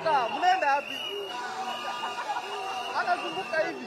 Mnazunguka, mnaenda wapi? Anazunguka hivi.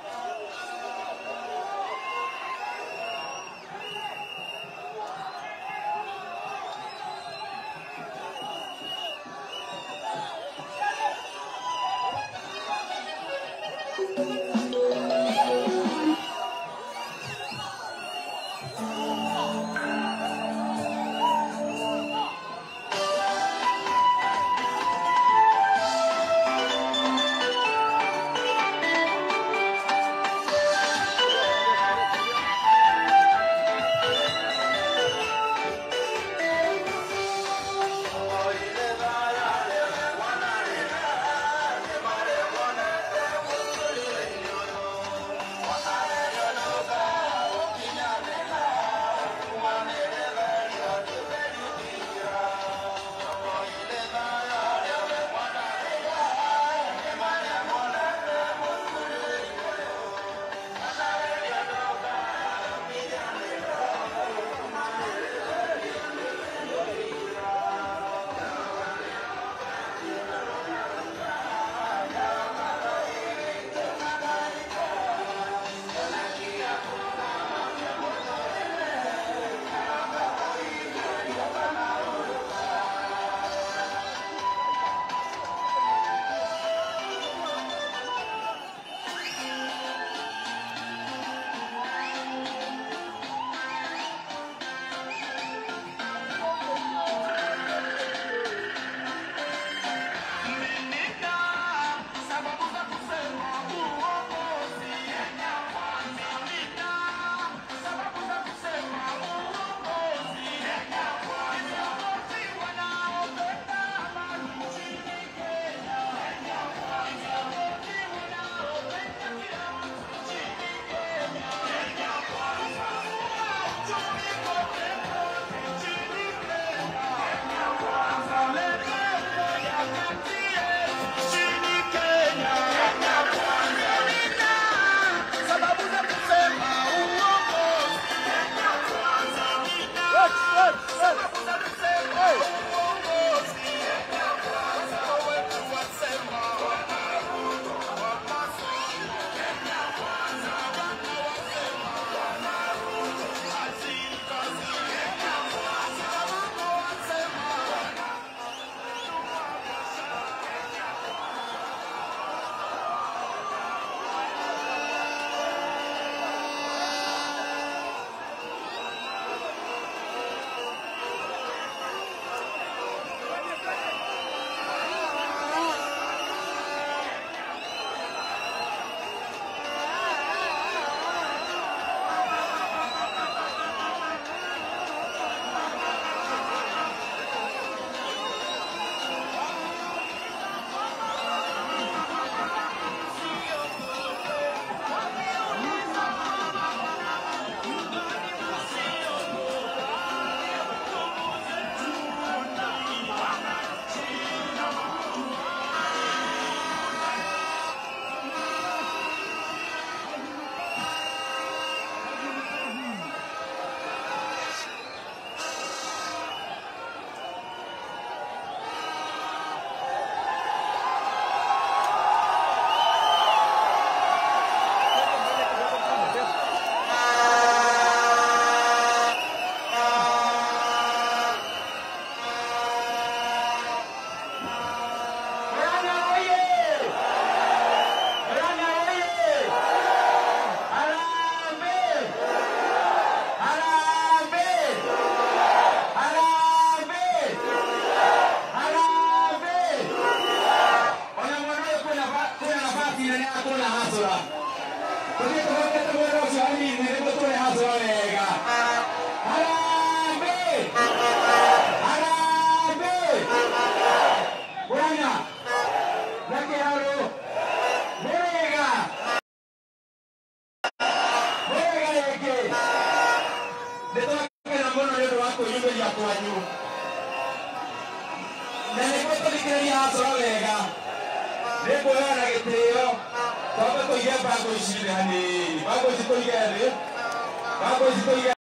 nĩngũheana gĩtĩo twambe tũige mbango ici thĩ hanini mbango ici tũige thĩ mbango ici tũige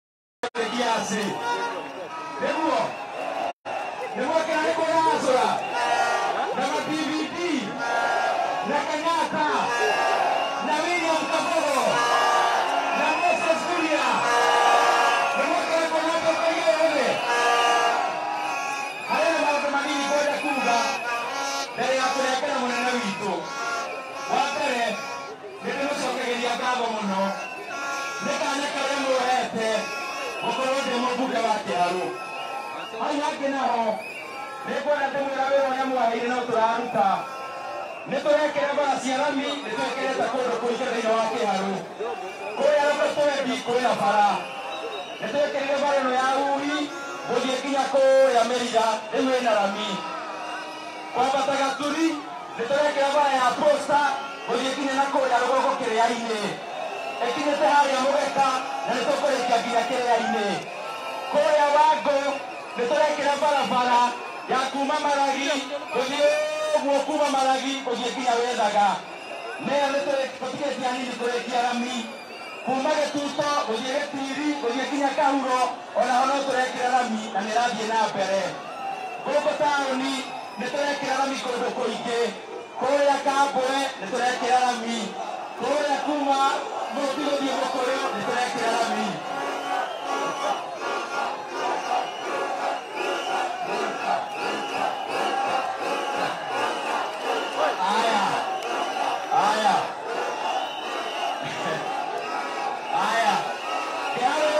thĩ kiasi nĩguo nĩguo kĩrĩa nĩkũgacũra na ngatho mũno nĩ kanya karĩa muohete gũkorwo ndĩ mũmbunge wa kĩharũ hau hangĩ naho nĩ kwenda ndĩmwĩra wĩra ũrĩa mwaheire no tũraruta nĩ tũrekĩra bara cia rami nĩ twĩkĩrĩte kũndũ kũingĩ thĩinĩ wa kĩharũ kũrĩa rũgũtwendi kwĩna bara nĩ twĩkĩrire bara ĩno ya uhi gũthiĩ nginya kũrĩa mĩriga rĩu ĩna rami kwambata gaturi nĩ tũrekĩra bara ya posta gũthiĩ nginya na kũrĩa rũgongo kĩrĩa-inĩ ĩkinyĩte harĩa mũgeka na nĩ tũkũrĩkia nginya kĩrĩa-inĩ kũrĩa wangũ nĩ tũrekĩra barabara ya kuma maragi gũthiĩ ũguo kuma maragi gũthiĩ nginya wethaga neyo nĩ tũtigĩtie hanini tũrĩkia rami kuma gĩtuto gũthiĩ gĩtiri gũthiĩ nginya kahuro onaho no tũrekĩra rami na nĩ rathiĩ na mbere gũkũ taũni nĩ tũrekĩra rami kũndũ kũingĩ kũrĩa kambwe nĩ tũrekĩra rami kũrĩa kuma mũrũti gũthiĩ mũkũrũ nĩ tũrekĩra rami Aya. Aya. Aya. Kiara.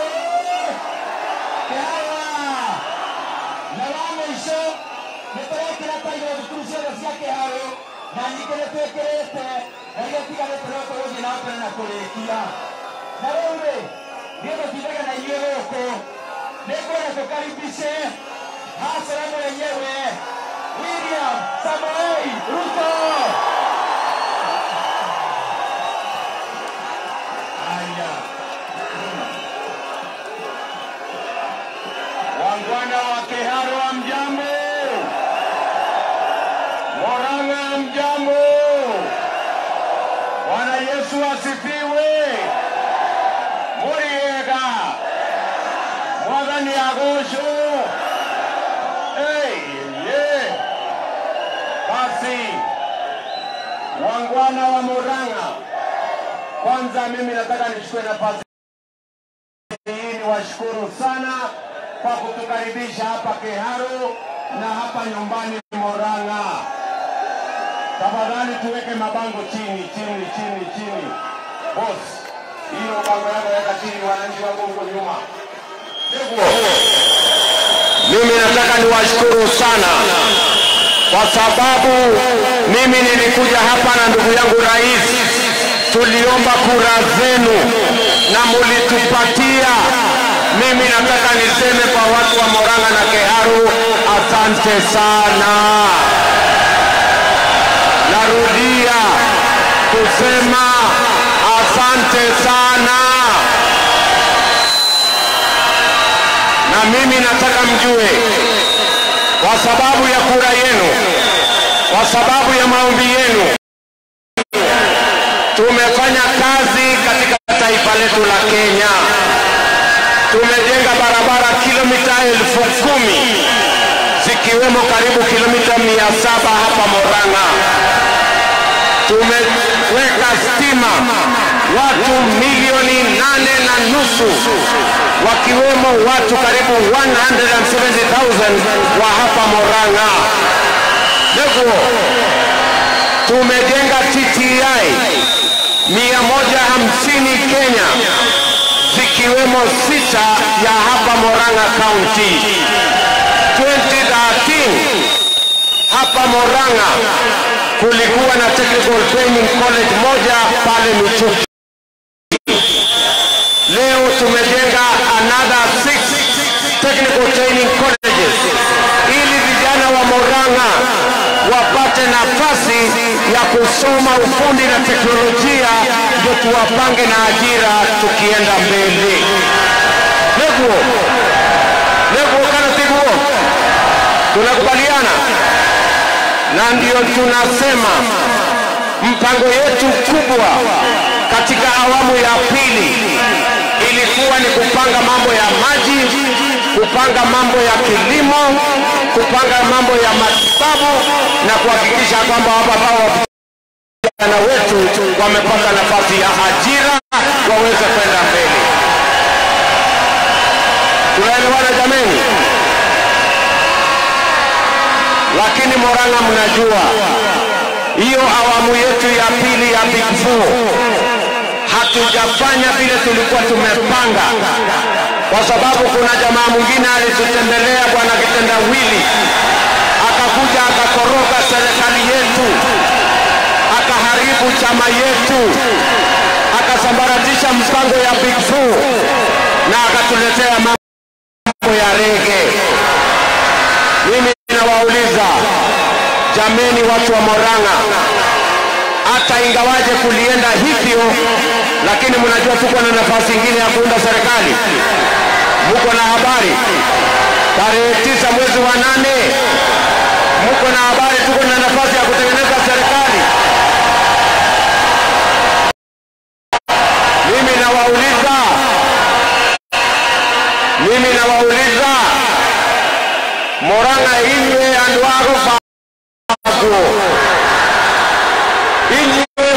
Kiara. Na wa mũico nĩ tũrekĩra tairo thukuru ciothe cia kĩharũ na nyingĩ nĩ twĩkĩrĩte na iria tigarĩte no tũgũthiĩ na mbere na kũrĩkia na rĩu rĩ niĩ tũtindaga na inyuĩ gũkũ nĩ kwenda tũkaribishe hasara mwenyewe William Samoei Ruto. Haya. Wangwana wa Kiharu wa mjambo, Murang'a mjambo, Bwana Yesu asifiwe. Muriega Mwathani agocwo. Hey, yeah. Basi wangwana wa Murang'a, kwanza mimi nataka nichukue nafasi hii niwashukuru sana kwa kutukaribisha hapa Kiharu na hapa nyumbani Murang'a. Tafadhali tuweke mabango chini chini chini chini. Boss, hiyo bango yako weka chini, wananchi wangu huko nyuma. Mimi nataka niwashukuru sana kwa sababu mimi nilikuja hapa na ndugu yangu rais, tuliomba kura zenu na mulitupatia. Mimi nataka niseme kwa watu wa Murang'a na Kiharu, asante sana. Narudia kusema asante sana. na mimi nataka mjue, kwa sababu ya kura yenu, kwa sababu ya maombi yenu, tumefanya kazi katika taifa letu la Kenya. Tumejenga barabara kilomita elfu kumi zikiwemo karibu kilomita mia saba hapa Murang'a. Tumeweka stima watu milioni nane na nusu wakiwemo watu karibu 170,000 wa hapa Murang'a. Ndugu, tumejenga TTI 150 Kenya zikiwemo sita ya hapa Murang'a County. 2013 hapa Murang'a kulikuwa na Technical Training College moja pale Michuki. Leo tumejenga another six technical training colleges ili vijana wa Murang'a wapate nafasi ya kusoma ufundi na teknolojia, ndio tuwapange na ajira tukienda mbele. Neguo neguo kana tiguo, tunakubaliana na ndio tunasema mpango yetu kubwa katika awamu ya pili ilikuwa ni kupanga mambo ya maji, kupanga mambo ya kilimo, kupanga mambo ya matibabu na kuhakikisha kwamba hapa hao vijana wetu wamepata nafasi ya ajira waweze kwenda mbele. Tunaelewana jameni? Lakini Murang'a, mnajua hiyo awamu yetu ya pili ya Big Four hatu hatujafanya vile tulikuwa tumepanga, kwa sababu kuna jamaa mwingine alitutembelea, bwana kitendawili, akakuja akakoroga serikali yetu, akaharibu chama yetu, akasambaratisha mpango ya Big Four na akatuletea mambo ya rege. Mimi nawauliza jameni, watu wa Morang'a, hata ingawaje kulienda hivyo, lakini mnajua tuko na nafasi ingine ya kuunda serikali. Muko na habari? Tarehe tisa mwezi wa nane, muko na habari? Tuko na nafasi ya kutengeneza serikali. Mimi nawauliza, mimi nawauliza Morang'a inywe andu a rubaguo inywe